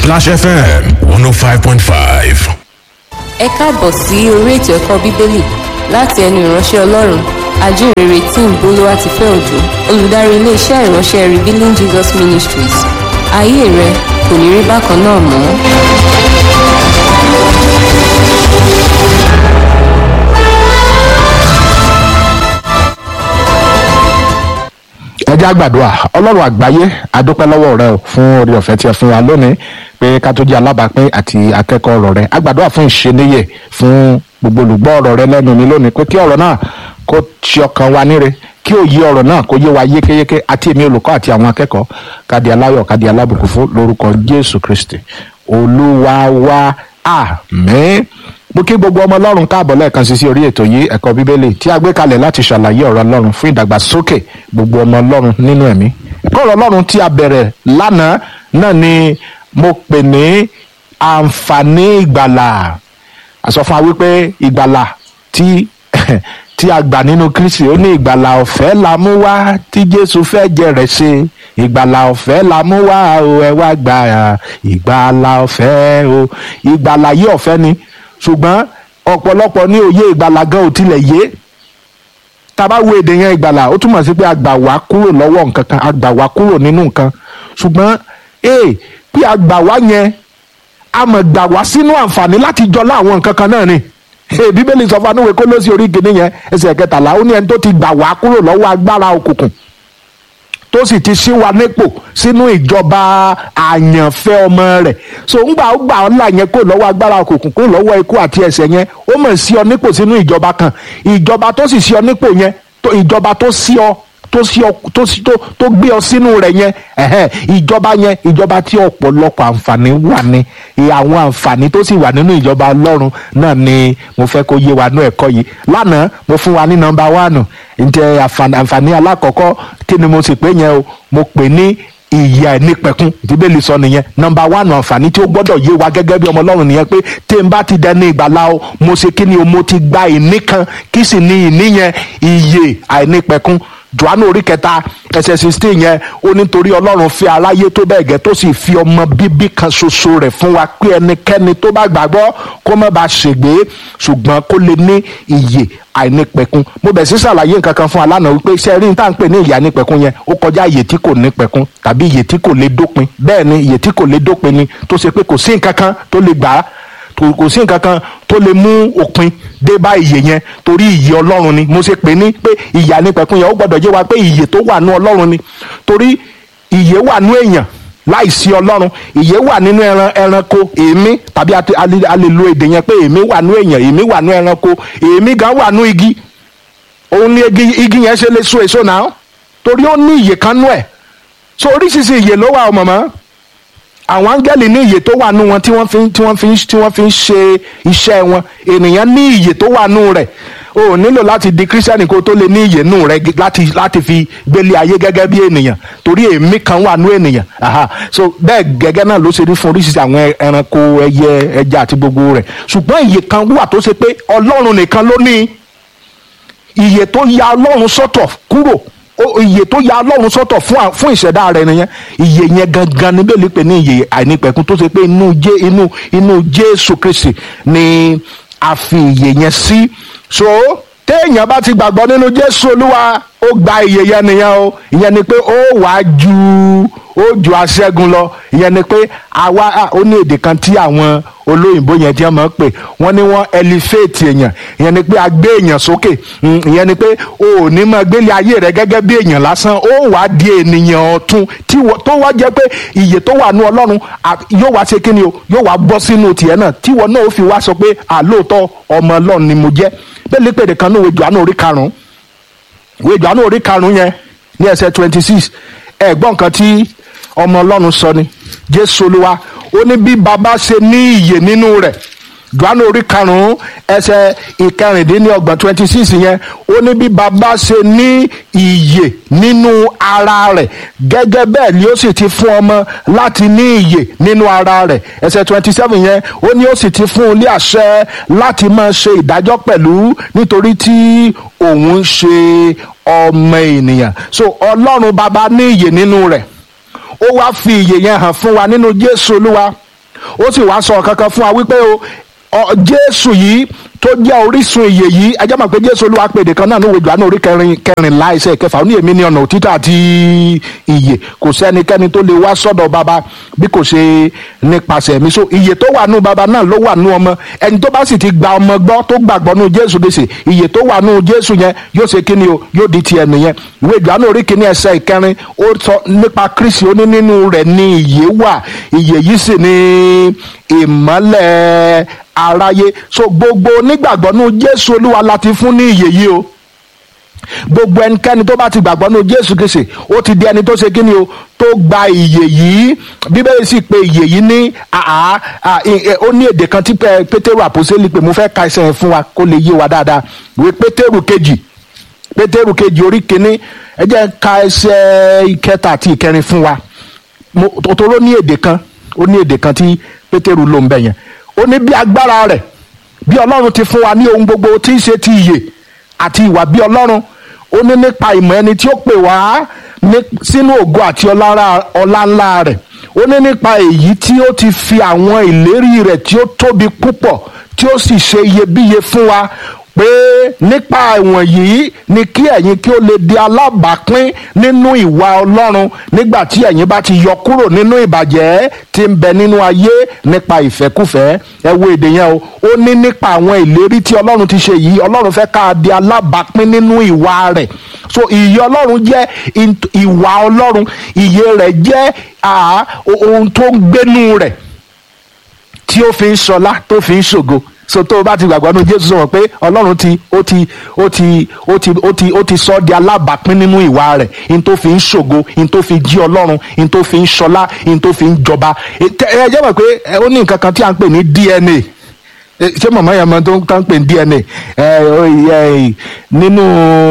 Splash FM 105.5. ẹ káàbọ̀ sí orí ètò ẹ̀kọ́ bíbélì láti ẹnu ìránṣẹ́ ọlọ́run ajínrere tí ń bolówá ti fẹ́ òjò olùdarí iléeṣẹ́ ìránṣẹ́ revealing jesus ministries ayé rẹ kò ní rí bákan náà mọ́. ẹ jẹ́ àgbàdua ọlọ́run àgbáyé adúpẹ́ lọ́wọ́ rẹ o fún orí ọ̀fẹ́ tí ẹ fún wa lónìí pé ká tó jẹ́ alábàápín àti akẹ́kọ̀ọ́ ọ̀rọ̀ rẹ àgbàdua fún ìṣeníyè fún gbogbo olùgbọ́ ọ̀rọ̀ rẹ lẹ́nu mi lónìí pé kí ọ̀rọ̀ náà kó ti ọkàn wa níre kí òye ọ̀rọ̀ náà kó yé wa yékéyéké àti èmi olùkọ́ àti àwọn akẹ́kọ̀ọ́ kádi aláyọ̀ kádi alábùkún fún lórúkọ jésù kristi olúwa wa àmín mo kí gbogbo ọmọ ọlọ́run káàbọ̀ lẹ́ẹ̀kan sí sí orí ètò yìí ẹ̀kọ́ bíbélì tí a gbé kalẹ̀ láti ṣàlàyé ọ̀rọ̀ ọlọ́run fún ìdàgbàsókè gbogbo ọmọ ọlọ́run nínú ẹ̀mí ẹ̀kọ́ ọ̀rọ̀ ọlọ́run tí a bẹ̀rẹ̀ lánàá náà ni mo pè ní àǹfààní ìgbàlà a sọ fún wa wípé ìgbàlà tí tí a gbà nínú kristi ó ní ìgbàlà ọ̀fẹ́ la mú wá tí jésù fẹ́ jẹrẹ̀ ṣe ìgbàlà ọ̀fẹ́ la mú wá o ẹ wá gbà ìgbàlà ọ̀fẹ́ o ìgbàlà yìí ọ̀fẹ́ ni ṣùgbọ́n ọ̀pọ̀lọpọ̀ ní òye ìgbàlà gan ò tilẹ̀ yé tá a bá wo èdè yẹn ìgbàlà ó túmọ̀ sí pé a gbà wá kúrò lọ́wọ́ nǹkan kan a gbà wá kúrò nínú nǹkan ṣùgbọ́n ee bí a gbà wá yẹn a mọ̀ gbà wá sínú àǹfààní láti jọlá àwọn nǹkan kan náà ni ee bíbélì sọ fún anúwe kó ló sí orí kìíní yẹn ẹsẹ̀ kẹtàlá ó ní ẹni tó ti gbà wá kúrò lọ́wọ́ agbára òkùnkùn tó sì ti ṣí wa nípò sínú ìjọba àyànfẹ́ ọmọ rẹ̀ so ńgbà ó gbà ọ́ là yẹn kó lọ́wọ́ agbára òkùnkùn kó lọ́wọ́ ikú àti ẹ̀ṣẹ̀ yẹn ó mọ̀ sí ọ nípò sínú ìjọba kan ìjọba tó sì sí ọ nípò yẹn tó- ìjọba tó sí ọ tó sí ọ tó sí tó tó gbé ọ sínú rẹ̀ yẹn ẹ̀hẹ́n, ìjọba yẹn ìjọba tí ọ̀pọ̀lọpọ̀ àǹfààní wà ní ìyà àwọn àǹfààní tó sì wà nínú ìjọba ọlọ́run náà ni mo fẹ́ kó yé wa ní ẹ̀kọ́ yìí lánàá mo fún wa ní nọmba wánù ǹjẹ́ àǹfààní àǹfààní alákọ̀ọ́kọ́ kí ni mo sì pé yẹn o mo pè ní ìyà ẹnìpẹ̀kun ìdíbẹ̀lì sọ nìyẹn nọmba wánù àǹfààní tí ó gbọ́dọ̀ yé wa gẹ́gẹ́ bí ọmọ ọlọ́run nìyẹn pé tí n bá ti dẹni ìgbàlá o mo ṣe kí ni o mo ti gba ìní kan kí sì ni ìní yẹn ìyè àìnípẹ̀kun johannu orí kẹta ẹsẹ sixteen yẹn ó nítorí ọlọ́run fi aráyé tó bẹ́ẹ̀ gẹ́ tó sì fi ọmọ bíbí kan ṣoṣo rẹ̀ fún wa pé ẹnikẹ́ni tó bá gbàgbọ́ kó má bàa ṣègbé ṣùgbọ́n kó lè ní ìyè àìnípẹ̀kun mo bẹ̀ sí ṣàlàyé nǹkan kan fún alánà wípé iṣẹ́ rí ní tá à ń pè ní ìyè àìnípẹ̀kun yẹn ó kọjá ìyè tí kò nípẹ̀kun tàbí ìyè tí kò lè dópin bẹ́ẹ̀ ni ìyè tí kò lè dópin ni tó ṣe pé kò sí nǹkan kan tó lè gbà á kò kò sí nǹkan kan tó lè mú òpin dé bá ìyè yẹn torí ìyè ọlọ́run ni mo ṣe pè ní pé ìyè ànípẹ̀kun yẹn ó gbọ́dọ̀ jẹ́ wa pé ìyè tó wà nú ọlọ́run ni torí ìyè wà nú èèyàn láìsí ọlọ́run ìyè wà nínú ẹran ẹranko èémí tàbí a ti- a lè a lè lo èdè yẹn pé èémí wà nú èèyàn èémí wà nú ẹranko èémí gan wà nú igi òun ni igi igi yẹn ṣe lè so èso náà torí ó ní ìyè kan nú ẹ̀ so oríṣiríṣi ìyè ló wà ọmọ mọ́ àwọn áńgẹ́lì ní ìyè tó wà nù wọn tí wọ́n fi ń tí wọ́n fi ń tí wọ́n fi ń ṣe iṣẹ́ wọn ènìyàn ní ìyè tó wà nù rẹ̀ o ò nílò láti di kírísítẹ́nì kó tó lè ní ìyè nù rẹ̀ gí- láti láti fi gbélé ayé gẹ́gẹ́ bí ènìyàn torí èémí kan wà nù ènìyàn aha so bẹ́ẹ̀ gẹ́gẹ́ náà ló ṣe rí fún oríṣiríṣi àwọn ẹ- ẹranko ẹyẹ ẹja àti gbogbo rẹ̀ ṣùgbọ́n ìyè kan wà tó ṣe pé ọlọ́run nìkan ló ní ìyè tó ya ọlọ́run sọ́tọ̀ kúrò ó- ìyè tó ya ọlọ́run sọ́tọ̀ fún à- fún ìṣẹ̀dá rẹ̀ nìyẹn ìyè yẹn gangan níbẹ̀ lè pè ní ìyè àìnípẹ̀kun tó ṣe pé inú jé inú inú jésù kristi ni a fi ìyè yẹn sí so téèyàn bá ti gbàgbọ́ nínú jésù olúwa ó gba ìyè yẹn nìyẹn o ìyẹn ni pé ó wàá ju ó ju aṣẹ́gun lọ ìyẹn ni pé àwa à, ó ní èdè kan tí àwọn olóyìnbó yẹn tí wọ́n máa ń pè wọ́n ní wọ́n elevate èèyàn ìyẹn ni pé a gbé èèyàn sókè Mm, ìyẹn ni pé o ò ní máa gbélé ayé rẹ gẹ́gẹ́ bí èèyàn lásán ó wàá di ènìyàn ọ̀tun tí wọ́n- tó wá jẹ́ pé ìyè tó wà ní ọlọ́run à, yóò wá ṣe kí ni o yóò wá bọ́ sínú tiẹ̀ náà tí wọ́n náà ó fi wá sọ pé àlóòótọ́ ọmọ ọlọ́run ni mo jẹ́ bẹ́ẹ̀ lè pèdè kan ní òwe jọ̀ánù orí karùn-ún ìwé ìjọ́nù orí karùn-ún yẹn ní ẹsẹ̀ twenty six ẹ̀gbọ́n kan tí ọmọ ọlọ́run sọ ni jésù olúwa ó ní bí baba ṣe ní ìyè nínú rẹ̀ ìjọ́nù orí karùn-ún ẹsẹ̀ ìkẹrìndínlọ́gbọ̀n twenty six yẹn ó ní bí baba ṣe ní ìyè nínú ara rẹ̀ gẹ́gẹ́ bẹ́ẹ̀ ni ó sì ti fún ọmọ láti ní ìyè nínú ara rẹ̀ ẹsẹ̀ twenty seven yẹn ó ní ó sì ti fún un ní àṣẹ láti máa ṣe ìdájọ́ pẹ̀lú nítorí tí òun ń ṣe ọmọ ènìyàn so ọlọ́run bàbá ní ìyè nínú rẹ̀ ó wá fi ìyè yẹn hàn fún wa nínú jésù olúwa ó sì wá sọ kankan fún wa wípé o ọ jésù yìí tó jẹ́ orísun ìyè yìí ẹ jẹ́ mọ̀ pé jésù olúwa pèdè kan náà ní òwe jùlọ orí kẹrin kẹrìnlá ẹsẹ̀ kẹfà ó ní èmi ní ọ̀nà òtítọ́ àti ìyè kò sẹ́nikẹ́ni tó lè wá sọ́dọ̀ bàbá bí kò ṣe nípasẹ̀ mi so ìyè tó wà nù bàbá náà ló wà nù ọmọ ẹni tó bá sì ti gba ọmọ gbọ́ tó gbàgbọ́ nù jésù gbèsè ìyè tó wà nù jésù yẹn yóò ṣe kíni o yóò di tiẹ̀ nìyẹn ìwé jùlọ orí kìíní ẹsẹ̀ ìkẹrin ó sọ nípa kristi ó ní nínú rẹ̀ ní ìyè wà ìyè yìí sì ní ìmọ́lẹ̀ aráyé so gbogbo onígbàgbọ́ nù jésù olúwa láti fún ní ìyè yìí o gbogbo ẹnikẹ́ni tó bá ti gbàgbọ́ nù jésù kìsì ó ti di ẹni tó ṣe kí ni o tó gba ìyè yìí bíbélì sì pé ìyè yìí ní àá ó ní èdè kan tí pétérù àpòsílẹ̀ pé mo fẹ́ ka ẹsẹ̀ yẹn fún wa kó lè yé wa dáadáa ìwé pétérù kejì pétérù kejì orí kínní ẹ jẹ́ ka ẹsẹ̀ ìkẹta àti ìkẹrin fún wa tòtòrò ní èdè kan ó ní èdè kan tí pétérù ló ń bẹ yẹn ó ní bí agbára rẹ̀ bí ọlọ́run ti fún wa ní ohun gbogbo tí ń ṣe ti ìyè àti ìwà bí ọlọ́run ó ní nípa ìmọ̀ ẹni tí ó pè wá sínú ògo àti ọlá ńlá rẹ̀ ó ní nípa èyí tí ó ti fi àwọn ìlérí rẹ̀ tí ó tóbi púpọ̀ tí ó sì ṣe iyebíye fún wa pé nípa ìwọ̀n yìí ni kí ẹ̀yin kí ó lè di alábàápín nínú ìwà ọlọ́run nígbà tí ẹ̀yin bá ti yọ kúrò nínú ìbàjẹ́ tí ń bẹ nínú ayé nípa ìfẹ́kùfẹ́ ẹ wo èdè yẹn o ó ní nípa àwọn ìlérí tí ọlọ́run ti ṣe yìí ọlọ́run fẹ́ ká di alábàápín nínú ìwà rẹ̀ so ìyè ọlọ́run jẹ́ ìwà ọlọ́run ìyè rẹ̀ jẹ́ ohun tó ń gbénú rẹ̀ tí ó fi ń ṣọlá tó fi ń ṣògo so tó o bá ti gbàgbọ́ nínú jésù sọ̀rọ̀ pé ọlọ́run ti ó ti ó ti ó ti ó ti ó ti sọ ọ́ di alábàápín nínú ìwà rẹ̀ in tó fi ń ṣògo in tó fi jí ọlọ́run in tó fi ń ṣọlá in tó fi ń jọba ẹ jẹ́ mọ̀ pé ó ní nǹkan kan tí a ń pè ní dna ṣé mọ̀mọ́ yẹn mọ tó ń pè ní dna nínú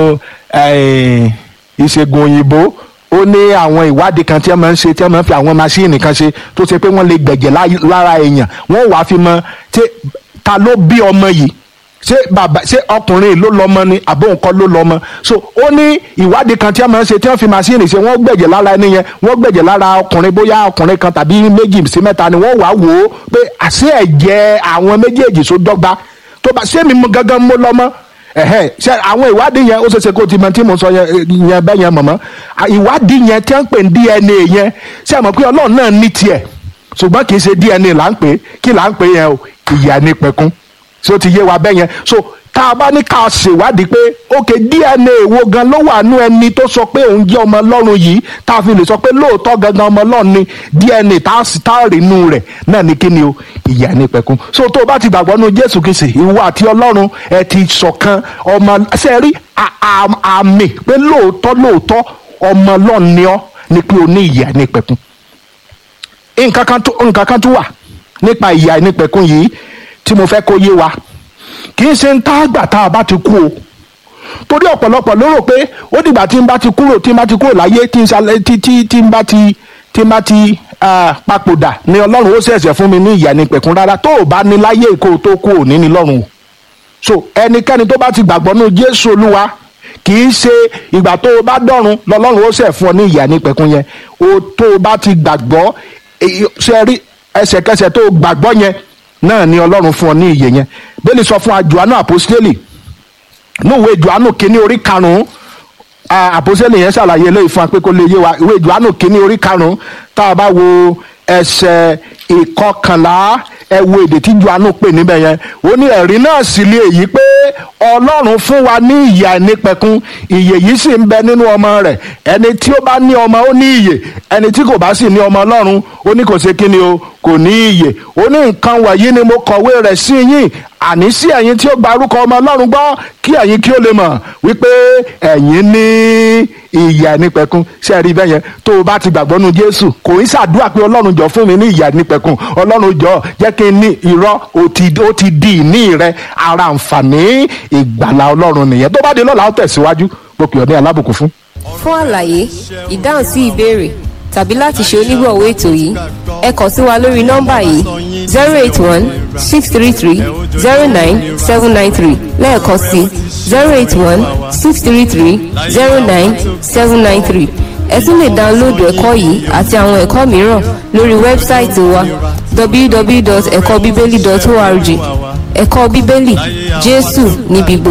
ìṣègùn òyìnbó ó ní àwọn ìwádìí kan tí wọ́n máa ń ṣe tí wọ́n máa ń fi àwọn masíìnì kan ṣe tó ṣe pé wọ́n lè gbẹ̀jẹ̀ lára èèyàn wọ́n wàá fi mọ ta ló bí ọmọ yìí ṣé bàbá ṣé ọkùnrin ló lọ́mọ ni àbó nǹkan ló lọ́mọ so ó ní ìwádìí kan tí wọ́n máa ń ṣe tí wọ́n fi masíìnì ṣe wọ́n gbẹ̀jẹ̀ lára ẹni yẹn wọ́n gbẹ̀jẹ̀ lára ọkùnrin bóyá ọkùnrin kan tàbí méjì sí mẹ́ta ni wọ́n wàá wò ó pé àṣé ẹ̀jẹ̀ àwọn méjèèjì tó dọ́gba tó bá ṣé mi gangan mo lọ́mọ ẹhẹ ṣe àwọn ìwádìí yẹn ó ṣeéṣe kó ti mọ tí mo sọ yẹn bẹ́ẹ̀ yẹn mọ̀mọ́ ìwádìí yẹn tí wọ́n ń pè ní dna yẹn ṣe àmọ́ pé ọlọ́run náà ní tiẹ̀ ṣùgbọ́n kì í ṣe dna là ń pè kí là ń pè yẹn o ìyá ní pẹ̀kún ṣé ó ti yé wa bẹ́ẹ̀ yẹn so tá a bá ní ká ṣèwádìí pé ok dna wo gan ló wà nú ẹni tó sọ pé òun jẹ́ ọmọ ọlọ́run yìí tá a fi lè sọ pé lóòótọ́ gangan ọmọ ọlọ́run ni dna tá a sì tá a rí inú rẹ̀ náà ní kí ni o ìyá ní pẹ̀kún so tó o bá ti gbàgbọ́ nú jésù kìsì ìwọ àti ọlọ́run ẹ ti ṣọ̀kan ọmọ ṣe rí àmì pé lóòótọ́ lóòótọ́ ọmọ ọlọ́run ni ọ́ ni pé o ní ìyá ní pẹ̀kún nǹkan kan tún wà nípa ìyá ní pẹ̀kún yìí tí mo fẹ́ kó yé wa kì í ṣe ń tá àgbà tá a bá ti kú o torí ọ̀pọ̀lọpọ̀ ló rò pé ó dìgbà tí n bá ti kúrò tí n bá ti kúrò láyé tí n ṣalẹ̀ tí tí tí n bá ti tí n bá ti papòdà ni ọlọ́run ó ṣẹ̀ṣẹ̀ fún mi ní ìyà ní pẹ̀kún rárá tó o bá ní láyé kó o tó kú ò ní ní lọ́run o so ẹnikẹ́ni tó bá ti gbàgbọ́ nínú jésù olúwa kì í ṣe ìgbà tó o bá dọ̀run lọ́lọ́run ó ṣẹ̀ fún ọ ní ìyà ní pẹ̀kún yẹn o tó o bá ti gbàgbọ́ ṣe rí ẹsẹ̀kẹsẹ̀ tó o gbàgbọ́ yẹn náà ni ọlọ́run fún ọ ní ìyè yẹn bẹ́ẹ̀ni sọ fún ajuanu àpòsílẹ̀ níwèé juanu kínní orí karùn-ún àpòsílẹ̀ yẹn ṣàlàyé eléyìí fún wa pé kó lè yé wa ìwé juanu kínní orí karùn-ún tá a bá wo ẹsẹ̀ ìkọkànlá ẹ wo èdè tí juanu pè níbẹ̀ yẹn ó ní ẹ̀rí náà sì lé èyí pé ọlọ́run fún wa ní ìyà ìnípẹ̀kun ìyè yìí sì ń bẹ nínú ọmọ rẹ̀ ẹni tí ó bá ní ọmọ ó ní ìyè ẹni tí kò bá sì ní ọmọ ọlọ́run ó ní kò ṣe kí ni o kò ní ìyè ó ní nǹkan wọ̀nyí ni mo kọ̀wé rẹ̀ sí yín àní sí ẹ̀yin tí ó gba orúkọ ọmọ ọlọ́run gbọ́ kí ẹ̀yin kí ó lè mọ̀ wípé ẹ̀yin ní ìyà nípẹ̀kun ṣé ẹ rí bẹ́ẹ̀ yẹn tó o bá ti gbàgbọ́ nu jésù kò ń ṣàdúrà pé ọlọ́run jọ fún mi ní ìyà nípẹ̀kun ọlọ́run jọ jẹ́ kí n ní irọ́ ó ti ó ti di ìní rẹ ara àǹfààní ìgbàlà ọlọ́run nìyẹn tó bá di lọ́la ó tẹ̀síwájú gbòkè ọ̀dẹ́ alábùkún fún. fún àlàyé ìdáhùn sí ìbéèrè tàbí láti ṣe onígbọ̀wọ́ ètò yìí ẹ kàn sí wa lórí nọ́mbà yìí zero eight one six three three zero nine seven nine three lẹ́ẹ̀kan sí zero eight one six three three zero nine seven nine three ẹ tún lè dáńlóòdù ẹ̀kọ́ yìí àti àwọn ẹ̀kọ́ mìíràn lórí wẹ́bsáìtì wa www.ẹ̀kọ́bíbélì.org ẹ̀kọ́ bíbélì jésù níbi gbogbo.